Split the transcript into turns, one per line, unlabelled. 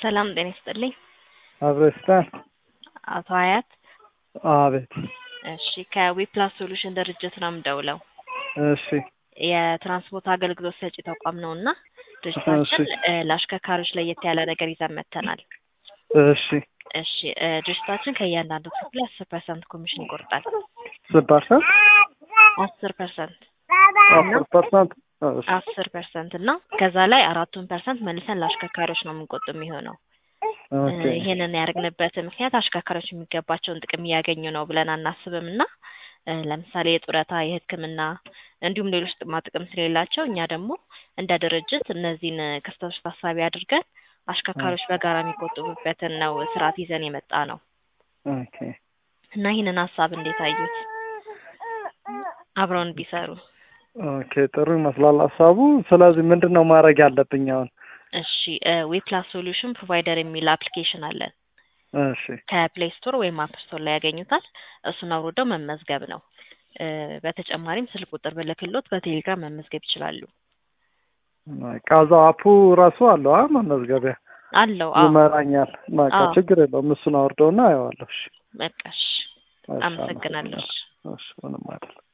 ሰላም ጤና ይስጥልኝ።
አብረስታን
አቶ ሀያት
አቤት።
እሺ ከዊፕላስ ሶሉሽን ድርጅት ነው የምደውለው።
እሺ
የትራንስፖርት አገልግሎት ሰጪ ተቋም ነው እና ድርጅታችን እ ለአሽከርካሪዎች ለየት ያለ ነገር ይዘን መጥተናል።
እሺ
እሺ እ ድርጅታችን ከእያንዳንዱ ክፍል አስር ፐርሰንት ኮሚሽን ይቆርጣል።
ስንት ፐርሰንት?
አስር ፐርሰንት
አስር ፐርሰንት። እሺ
አስር ፐርሰንት እና ከዛ ላይ አራቱን ፐርሰንት መልሰን ለአሽከርካሪዎች ነው የምንቆጥ የሚሆነው።
ኦኬ
እ ይህንን ያደረግንበት ምክንያት አሽከርካሪዎች የሚገባቸውን ጥቅም እያገኙ ነው ብለን አናስብም እና እ ለምሳሌ የጡረታ፣ የሕክምና እንዲሁም ሌሎች ጥቅማ ጥቅም ስለሌላቸው እኛ ደግሞ እንደ ድርጅት እነዚህን ክፍተቶች ታሳቢ አድርገን አሽከርካሪዎች በጋራ የሚቆጥቡበትን ነው ስርዓት ይዘን የመጣ ነው
ኦኬ
እና ይህንን ሀሳብ እንዴት አዩት? አብረውን ቢሰሩ
ኦኬ ጥሩ ይመስላል ሀሳቡ። ስለዚህ ምንድን ነው ማድረግ ያለብኝ አሁን?
እሺ ዌፕላስ ሶሉሽን ፕሮቫይደር የሚል አፕሊኬሽን አለን።
እሺ
ከፕሌይ ስቶር ወይም አፕ ስቶር ላይ ያገኙታል። እሱን አውርደው መመዝገብ ነው። እ በተጨማሪም ስልክ ቁጥር ብልክሎት በቴሌግራም መመዝገብ ይችላሉ።
በቃ እዛው አፑ ራሱ አለው አ መመዝገቢያ
አለው። አዎ
ይመራኛል። በቃ
አዎ።
ችግር የለውም። እሱን አውርደውና አየዋለሁ። እሺ
በቃ እሺ።
እሺ፣
አመሰግናለሁ።
እሺ ምንም አይደለም።